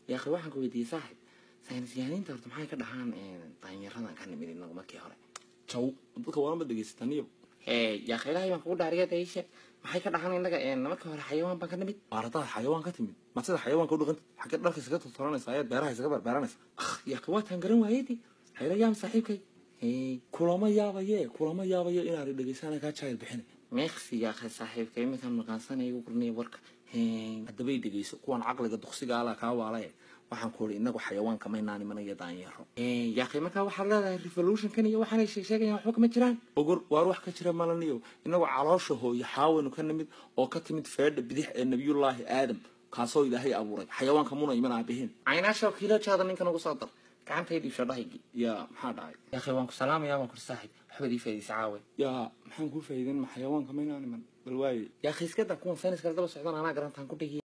yaa akhi waxaan ku weydiiyey saaxib saynis yahaniinta horta maxay ka dhahaan daanyaradan ka nimid inagu markii hore jaw dadka waanba dhegaysataniyo yaa akhi ilaahay baan kugu dhaariya daishe maxay ka dhahaan inaga markii hore xayawaan baan ka nimid waar haddaad xayawaan ka timid maad sida xayawaanka u dhaqantid xaggee dharka isaga tortoranaysa ayaad beeraha isaga barbeeranaysa yaa akhi waataan garan waayedi hayla yaam saaxiibkay kulama yaabaye kulama yaabaye inaad dhegaysana kaa jaayad bixina meeksi yaa akhi saaxiibka iminkaan maqaansanaya igu qornaya warka haddabay dhegayso kuwan caqliga duqsiga ala kaa waalaye waxaan ku uri inagu xayawaanka maynaan imanayo daanyaro yaa akhi markaa waxaad leedahay revolutionkan iyo waxaanay sheegayaan waxba kama jiraan ogor waar wax ka jira malaniyo inagu caloosha hooyo xaawaynu ka nimid oo ka timid feedha bidix ee nabiyullaahi aadam kaasoo ilaahay abuuray xayawaanka muna iman aabihiin caynaasha kiilojaada ninkan ugu soo dar gacantay dhiibsho dhahaygii yaa maxaa dhacay yaa akhi waan ku salaamaya waan kuri saaxib waxbaad ii faa'idaysa caawe yaa maxaan kuu faa'iidan ma xayawaanka maynaan iman bal waaye yaa akhi iska daa kuwan sayniska daba socdaan anaa garantaan ku dhigi